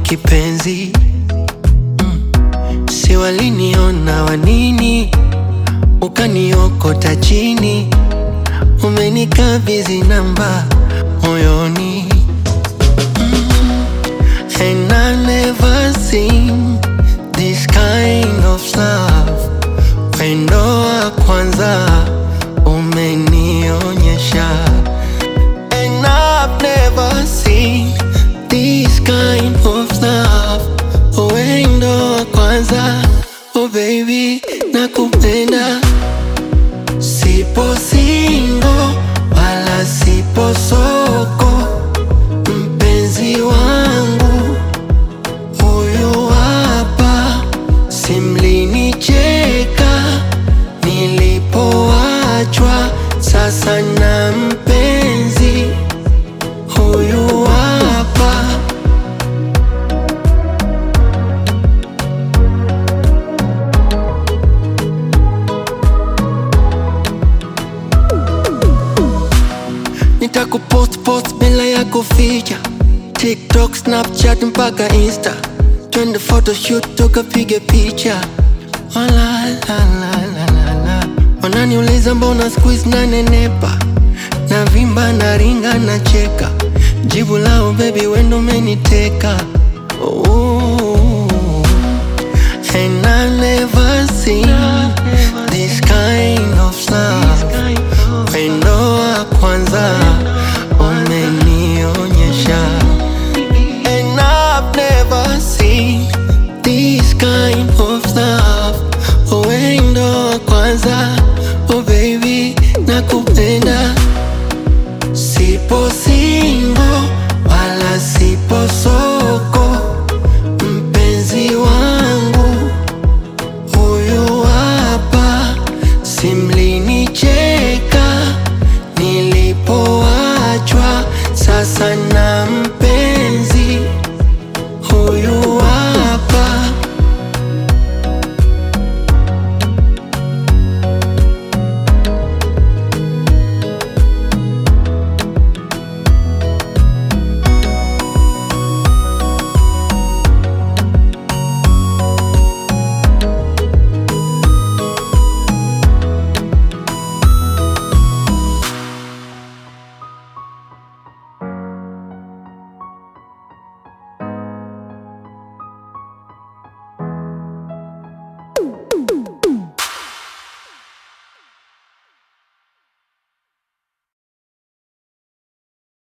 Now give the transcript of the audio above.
kipenzi mm. Si waliniona wanini, ukaniokota chini, umenikabidhi namba moyoni mm. And I never seen this kind of love. Wendo wa kwanza umenionyesha And I've never seen this kind of love. Wendo wa kwanza, oh baby, nakupenda. Sipo single wala sipo soko, mpenzi wangu huyu hapa. Simlinicheka nilipoachwa, sasa na mpenzi huyu hapa. Nitakupost post bila ya kuficha TikTok, Snapchat mpaka Insta, twende photoshoot tukapige picha. Oh, la, la, la, la, la, la. Wananiuliza mbona squeeze na nenepa na vimba na ringa na cheka, jibu lao baby wendo umeniteka. Oh,